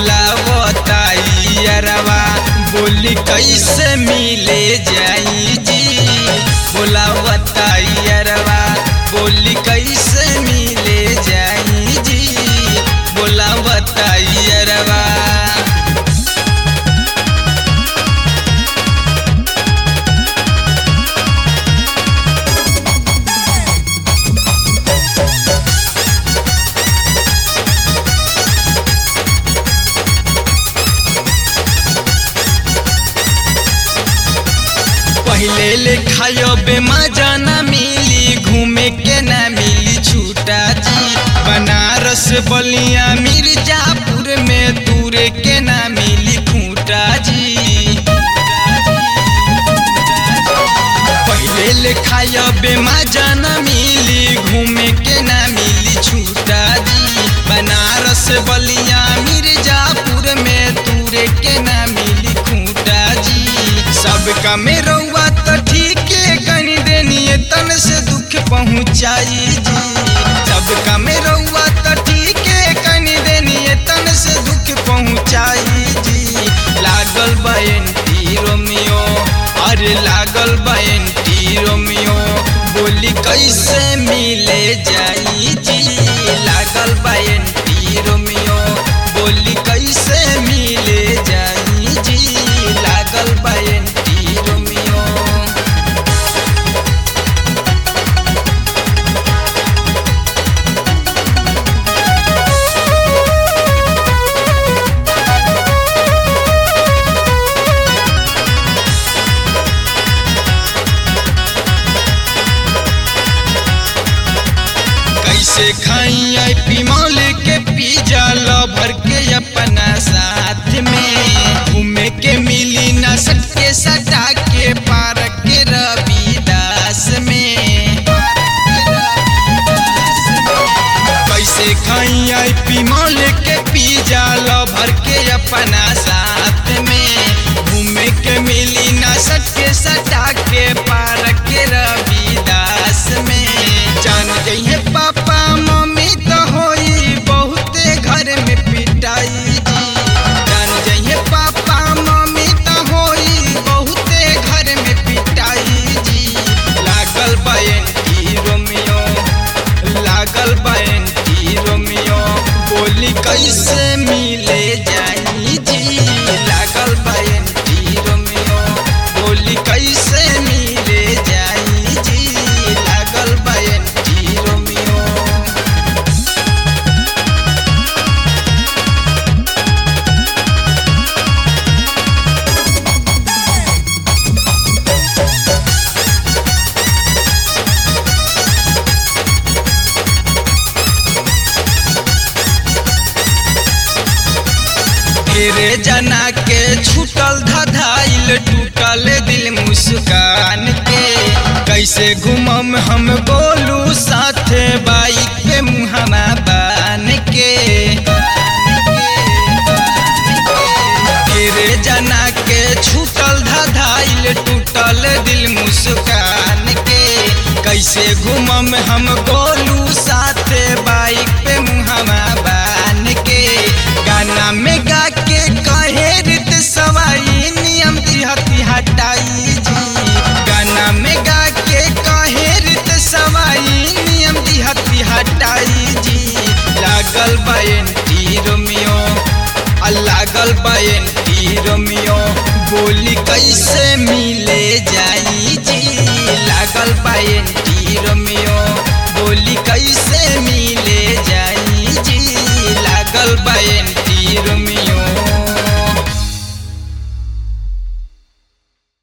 बोलावता यारवा बोली कैसे मिले जाई जी बोलावता यारवा बोली कैसे मिले जाई जी बोलावता यारवा पहले ले खायो बेमजा न मिली घूमे के न मिली छूटा जी बनारस बलिया मिर्जापुर में दूरे के न मिली खूंटा जी पहले ले खायो बेमजा न मिली घूमे के न मिली छूटा जी बनारस बलिया मिर्जापुर में दूरे के न मिली खूंटा जी सबका में रउआ तो ठीक कनी देनी तन से दुख पहुँचाई जी सबका में रउआ तो ठीक कनी देनी तन से दुख पहुँचाई जी लागल बयंती रोमियो अरे लागल बयंती रोमियो बोली कैसे मिले जाई जी लागल बयंती रोमियो बोली कैसे मिले जाई जी लागल बयंती रोमियो कैसे खाई आई पिमौल के पिज्जा लभर के अपना साथ में घूमे के मिली न सटके सटा के पार्क के रविदास में कैसे खाई आई पिमौल के पिज्जा लभर के अपना साथ में घूमे के मिली न सटके सटा के पार्क के रविदास में जान जइहे पापा मम्मी तो होई बहुते घर में पिटाई जी जान जइहे पापा मम्मी तो होई बहुते घर में पिटाई जी लागल बयंती रोमियो लागल बयंती रोमियो बोली कैसे मिले जाई जी लागल बयंती रोमियो बोली कैसे मिले जाई जी लागल बयंती रोमियो तेरे जना के छूटल धधाइल टूटल दिल मुस्कान के कैसे घूमम हम बोलू साथे बाइक पे मुहमा बान के तेरे जना के छूटल धधाइल टूटल दिल मुस्कान के कैसे घूमम हम गोलू साथे बाइक पे मुहमा बान के गाना में गा के कहे रित सवाई नियम दिहती हटाई जी गाना में गा के कहे रित सवाई नियम दिहती हटाई जी लागल बयंती रोमियो आ लागल बयंती रोमियो बोली कैसे मिले जाई जी लागल बयंती रोमियो बोली कैसे मिले जाई जी लागल बयंती रोमियो